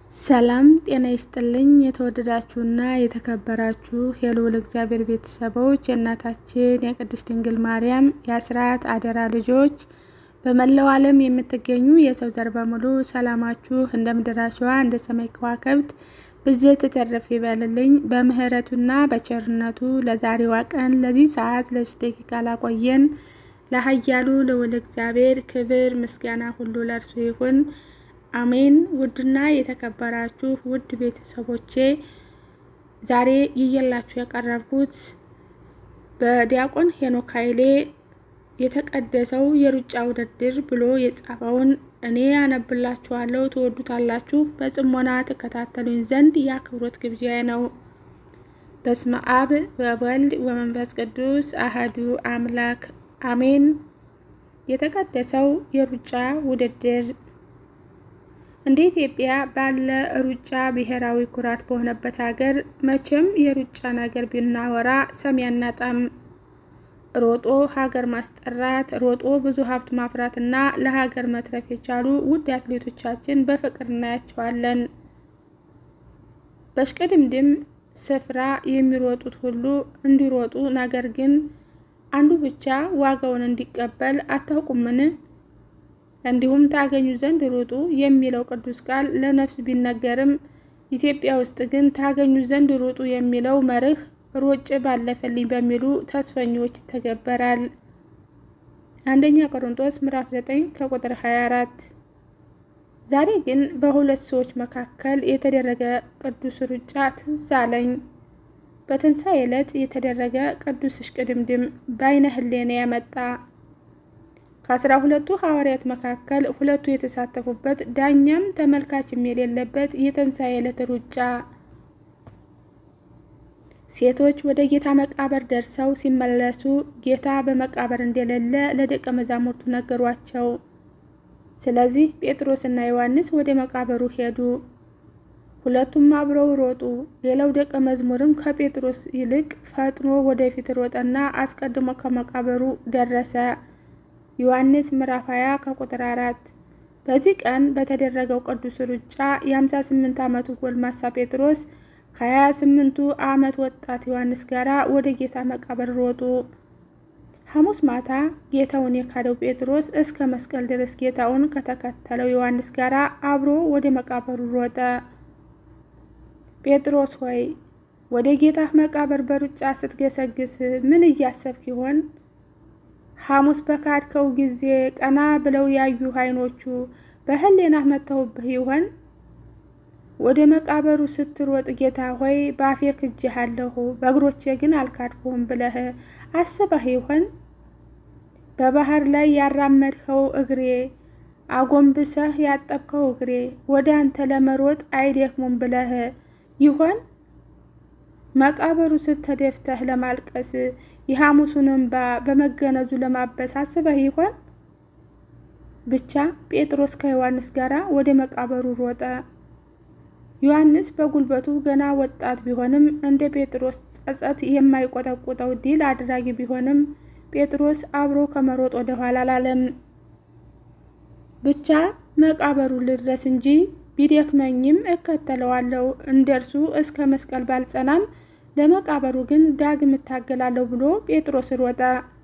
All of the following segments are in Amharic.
ሰላም ጤና ይስጥልኝ። የተወደዳችሁና የተከበራችሁ የልዑል እግዚአብሔር ቤተሰቦች የእናታችን የቅድስት ድንግል ማርያም የአስራት አደራ ልጆች በመላው ዓለም የምትገኙ የሰው ዘር በሙሉ ሰላማችሁ እንደ ምድር አሸዋ እንደ ሰማይ ከዋክብት ብዝት ተረፍ ይበልልኝ። በምሕረቱና በቸርነቱ ለዛሬዋ ቀን ለዚህ ሰዓት ለዚህ ደቂቃ ላቆየን ለኃያሉ ልዑል እግዚአብሔር ክብር ምስጋና ሁሉ ለእርሱ ይሁን። አሜን። ውድና የተከበራችሁ ውድ ቤተሰቦቼ ዛሬ ይዤላችሁ የቀረብኩት በዲያቆን ሄኖክ ኃይሌ የተቀደሰው የሩጫ ውድድር ብሎ የጻፈውን እኔ ያነብላችኋለሁ፣ ትወዱታላችሁ። በጽሞና ተከታተሉኝ ዘንድ የአክብሮት ግብዣ ነው። በስመ አብ ወወልድ ወመንፈስ ቅዱስ አህዱ አምላክ አሜን። የተቀደሰው የሩጫ ውድድር እንደ ኢትዮጵያ ባለ ሩጫ ብሔራዊ ኩራት በሆነበት ሀገር መቼም የሩጫ ነገር ብናወራ ሰሚ አናጣም። ሮጦ ሀገር ማስጠራት፣ ሮጦ ብዙ ሀብት ማፍራት እና ለሀገር መትረፍ የቻሉ ውድ አትሌቶቻችን በፍቅር እናያቸዋለን። በሽቅድምድም ስፍራ የሚሮጡት ሁሉ እንዲሮጡ፣ ነገር ግን አንዱ ብቻ ዋጋውን እንዲቀበል አታውቁምን? እንዲሁም ታገኙ ዘንድ ሩጡ የሚለው ቅዱስ ቃል ለነፍስ ቢነገርም ኢትዮጵያ ውስጥ ግን ታገኙ ዘንድ ሩጡ የሚለው መርህ ሮጬ ባለፈልኝ በሚሉ ተስፈኞች ይተገበራል። አንደኛ ቆሮንቶስ ምዕራፍ 9 ከቁጥር 24። ዛሬ ግን በሁለት ሰዎች መካከል የተደረገ ቅዱስ ሩጫ ትዝ አለኝ። በትንሣኤ ዕለት የተደረገ ቅዱስ እሽቅድምድም በዓይነ ሕሊና ያመጣ ከአስራ ሁለቱ ሐዋርያት መካከል ሁለቱ የተሳተፉበት ዳኛም ተመልካችም የሌለበት የትንሣኤ ዕለት ሩጫ ሴቶች ወደ ጌታ መቃብር ደርሰው ሲመለሱ ጌታ በመቃብር እንደሌለ ለደቀ መዛሙርቱ ነገሯቸው። ስለዚህ ጴጥሮስና ዮሐንስ ወደ መቃብሩ ሄዱ። ሁለቱም አብረው ሮጡ። ሌላው ደቀ መዝሙርም ከጴጥሮስ ይልቅ ፈጥኖ ወደፊት ሮጠና አስቀድሞ ከመቃብሩ ደረሰ። ዮሐንስ ምዕራፍ 20 ከቁጥር 4። በዚህ ቀን በተደረገው ቅዱስ ሩጫ የ58 ዓመቱ ጎልማሳ ጴጥሮስ ከ28ቱ ዓመት ወጣት ዮሐንስ ጋር ወደ ጌታ መቃብር ሮጡ። ሐሙስ ማታ ጌታውን የካደው ጴጥሮስ እስከ መስቀል ድረስ ጌታውን ከተከተለው ዮሐንስ ጋር አብሮ ወደ መቃብሩ ሮጠ። ጴጥሮስ ሆይ ወደ ጌታህ መቃብር በሩጫ ስትገሰግስ ምን እያሰብክ ይሆን? ሐሙስ በካድከው ጊዜ ቀና ብለው ያዩ ዓይኖቹ በሕሊናህ መጥተውብህ ይሆን? ወደ መቃብሩ ስትሮጥ ጌታ ሆይ በአፌ ክጄሃለሁ በእግሮቼ ግን አልካድኩህም ብለህ አስበህ ይሆን? በባህር ላይ ያራመድኸው እግሬ አጎንብሰህ ያጠብከው እግሬ ወደ አንተ ለመሮጥ አይደክሙም ብለህ ይሆን? መቃብሩ ስተደፍተህ ለማልቀስ የሐሙሱን እንባ በመገነዙ ለማበስ አስበህ ይሆን? ብቻ ጴጥሮስ ከዮሐንስ ጋር ወደ መቃብሩ ሮጠ። ዮሐንስ በጉልበቱ ገና ወጣት ቢሆንም እንደ ጴጥሮስ ጸጸት የማይቆጠቁጠው ድል አድራጊ ቢሆንም ጴጥሮስ አብሮ ከመሮጥ ወደ ኋላ አላለም። ብቻ መቃብሩ ልድረስ እንጂ ቢደክመኝም እከተለዋለሁ፣ እንደርሱ እስከ መስቀል ባልጸናም ለመቃብሩ ግን ዳግም እታገላለሁ ብሎ ጴጥሮስ ሮጠ።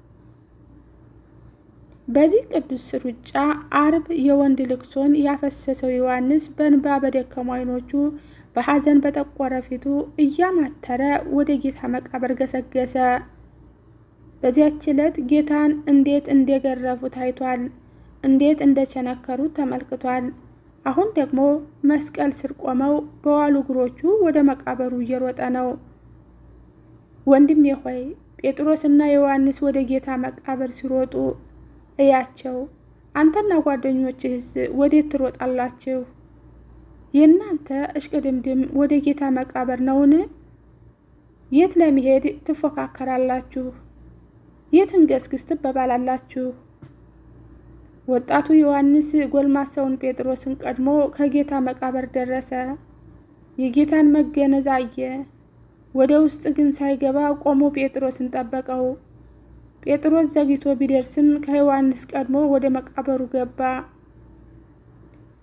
በዚህ ቅዱስ ሩጫ አርብ የወንድ ልቅሶን ያፈሰሰው ዮሐንስ በእንባ በደከሙ ዓይኖቹ በሐዘን በጠቆረ ፊቱ እያማተረ ወደ ጌታ መቃብር ገሰገሰ። በዚያች ዕለት ጌታን እንዴት እንደገረፉት አይቷል። እንዴት እንደቸነከሩት ተመልክቷል። አሁን ደግሞ መስቀል ስር ቆመው በዋሉ እግሮቹ ወደ መቃብሩ እየሮጠ ነው። ወንድሜ ሆይ ጴጥሮስና ዮሐንስ ወደ ጌታ መቃብር ሲሮጡ እያቸው። አንተና ጓደኞችህስ ወዴት ትሮጣላችሁ? የእናንተ እሽቅድምድም ወደ ጌታ መቃብር ነውን? የት ለመሄድ ትፎካከራላችሁ? የት እንገስግስ ትበባላላችሁ? ወጣቱ ዮሐንስ ጎልማሳውን ጴጥሮስን ቀድሞ ከጌታ መቃብር ደረሰ። የጌታን መገነዝ አየ። ወደ ውስጥ ግን ሳይገባ ቆሞ ጴጥሮስን ጠበቀው። ጴጥሮስ ዘግይቶ ቢደርስም ከዮሐንስ ቀድሞ ወደ መቃብሩ ገባ።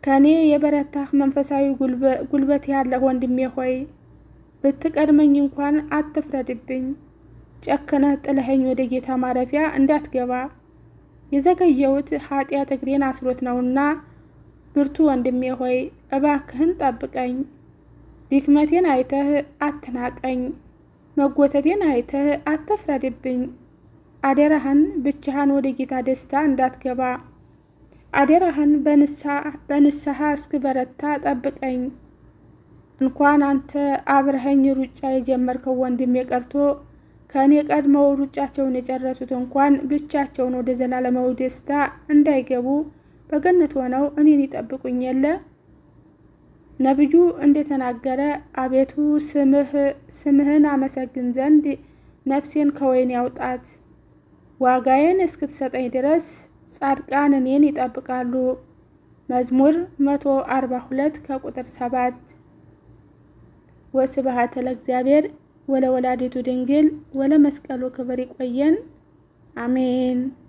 ከእኔ የበረታህ መንፈሳዊ ጉልበት ያለህ ወንድሜ ሆይ ብትቀድመኝ እንኳን አትፍረድብኝ። ጨክነህ ጥለኸኝ ወደ ጌታ ማረፊያ እንዳትገባ የዘገየሁት ኃጢአት እግሬን አስሮት ነውና፣ ብርቱ ወንድሜ ሆይ እባክህን ጠብቀኝ። ድክመቴን አይተህ አትናቀኝ፣ መጎተቴን አይተህ አትፍረድብኝ። አደራህን ብቻህን ወደ ጌታ ደስታ እንዳትገባ አደራህን በንስሐ እስክበረታ ጠብቀኝ። እንኳን አንተ አብረኸኝ ሩጫ የጀመርከው ወንድሜ ቀርቶ ከእኔ ቀድመው ሩጫቸውን የጨረሱት እንኳን ብቻቸውን ወደ ዘላለማዊ ደስታ እንዳይገቡ በገነት ሆነው እኔን ይጠብቁኝ የለ። ነቢዩ እንደተናገረ አቤቱ ስምህን አመሰግን ዘንድ ነፍሴን ከወይን ያውጣት። ዋጋዬን እስክትሰጠኝ ድረስ ጻድቃን እኔን ይጠብቃሉ። መዝሙር መቶ አርባ ሁለት ከቁጥር ሰባት ወስብሐት ለእግዚአብሔር ወለወላዲቱ ድንግል ወለመስቀሉ ክብር። ይቆየን። አሜን።